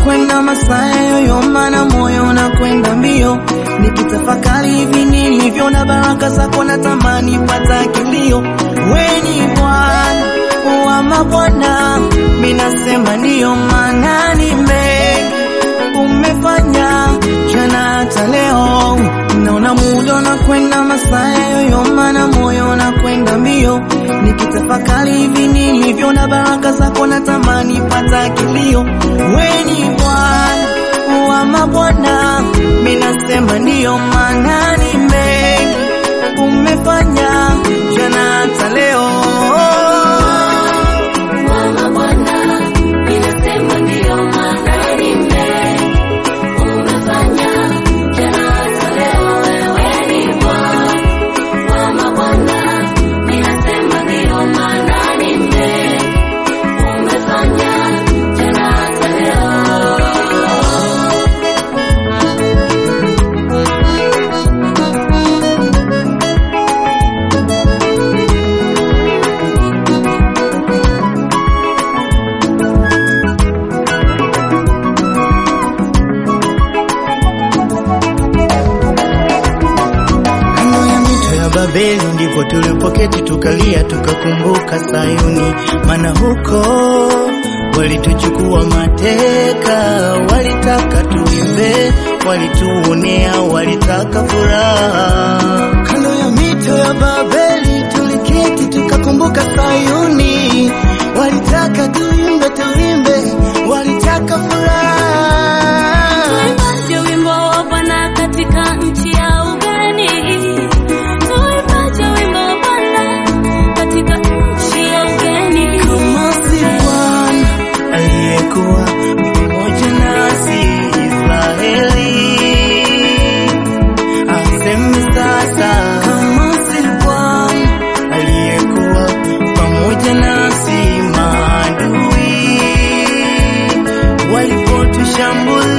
unakwenda masaa yoyoma na moyo unakwenda mbio, nikitafakari hivi nilivyo na baraka zako natamani pata kilio. Weni Bwana wa mabwana, minasema ndiyo maana nime umefanya jana hata leo, naona muda unakwenda masaa yoyoma na moyo unakwenda mbio, nikitafakari hivi nilivyo na baraka zako natamani pata kilio. Weni Bwana wa mabwana, minasema ndiyo maana nime umefanya jana hata leo. Mama Bwana, ninasema ndiyo maana nime umefanya jana hata leo, wewe ni Bwana. Mama Bwana, ninasema ndiyo maana nime umefanya jana hata leo. Kando ya mito ya Babeli ndipo tulipoketi tukalia, tukakumbuka Sayuni, maana huko walituchukua mateka, walitaka tuimbe, walituonea, walitaka furaha. Kando ya mito ya Babeli tuliketi, tukakumbuka Sayuni, walitaka tuimbe, tuimbe, walitaka furaha. Tuimbaje wimbo wa Bwana katika nchi ya ugeni? Tuimbaje wimbo wa Bwana katika nchi ya ugeni? Kama si Bwana aliyekuwa pamoja nasi Israeli, aseme sasa. Kama si Bwana aliyekuwa pamoja nasi, maadui walipotushambulia